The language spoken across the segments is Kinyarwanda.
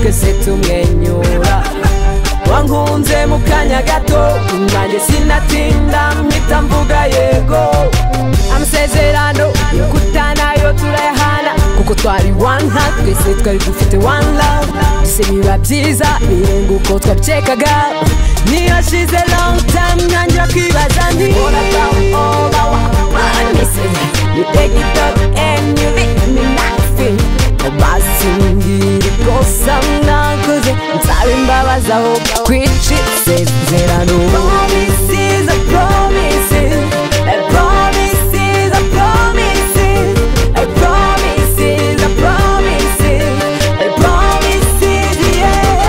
twese tumwenyura wankunze mu kanya gato nanjye sinatinda mpita mvuga yego amasezerano yo kutanayo turayahana kuko twari one heart twese twari dufite one love byose biba byiza birenga uko twabyekaga niyo shize long time ntangira kwibaza nti You take it up and you leave me nothing basi mbwira ikosa mwakoze nsaba imbabazi aho kwicitse isezerano Promises are promises, are promises are promises, are promises are promises, are promises, yeah.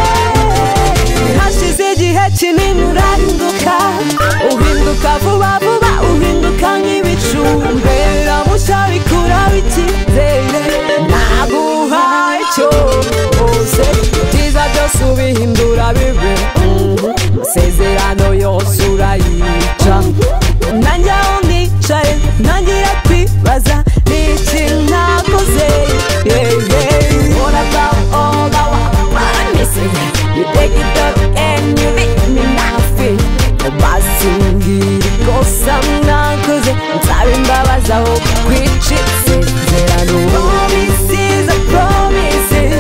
hashize igihe kinini urahinduka uhinduka vuba vuba uhinduka nk'ibicu mbera mushya bikura bikizere naguhaye cyose ibyiza byose ubihindura bibe amasezerano yose urayica nanjye aho nicaye ntangira kwibaza ni iki nakoze What about all our promises? You take it up and you leave me nothing. Basi mbwira ikosa mwakoze nsaba imbabazi aho kwica isezerano Promises are promises,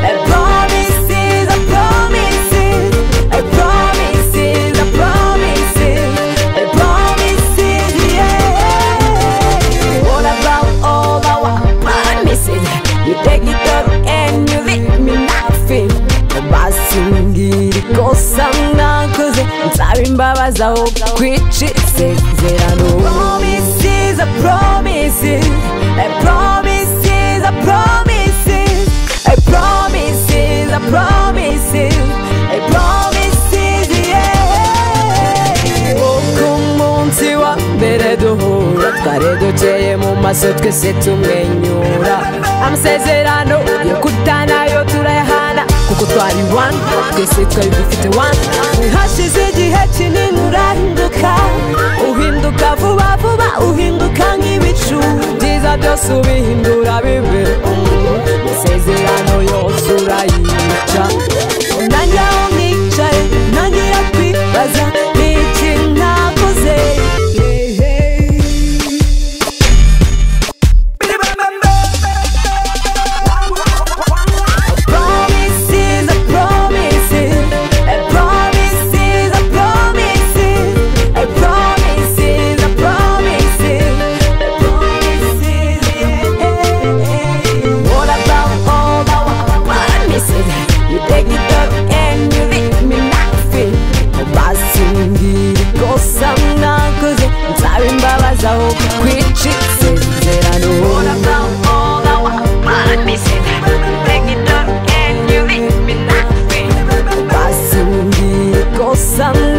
are promises are promises, are promises are promises, are promises, yeah. What about all our promises? You take it up and you leave me nothing. Basi mbwira ikosa mwakoze nsaba imbabazi aho kwica isezerano Promises are promises, are promises are promises, are promises are promises, are promises, yeah. Uko umunsi wa mbere duhura twari dukeye mu maso twese tumwenyura amasezerano yo kutanayo turayahana kuko twari one twese twari dufite one hashize igihe kinini urahinduka uhinduka vuba vuba uhinduka nk'ibicu byiza byose ubihindura bibe amasezerano yose urayica nanjye aho nicaye ntangira kwibaza ni iki nakoze Promises, I promises, I promises, I promises, I promises, I promises, I promises, yeah. What about all our promises? You take it up and you leave me nothing. Basi mbwira ikosa mwakoze, nsaba imbabazi aho kwica isezerano. What about all our promises? You take it up and you leave me nothing. Basi mbwira ikosa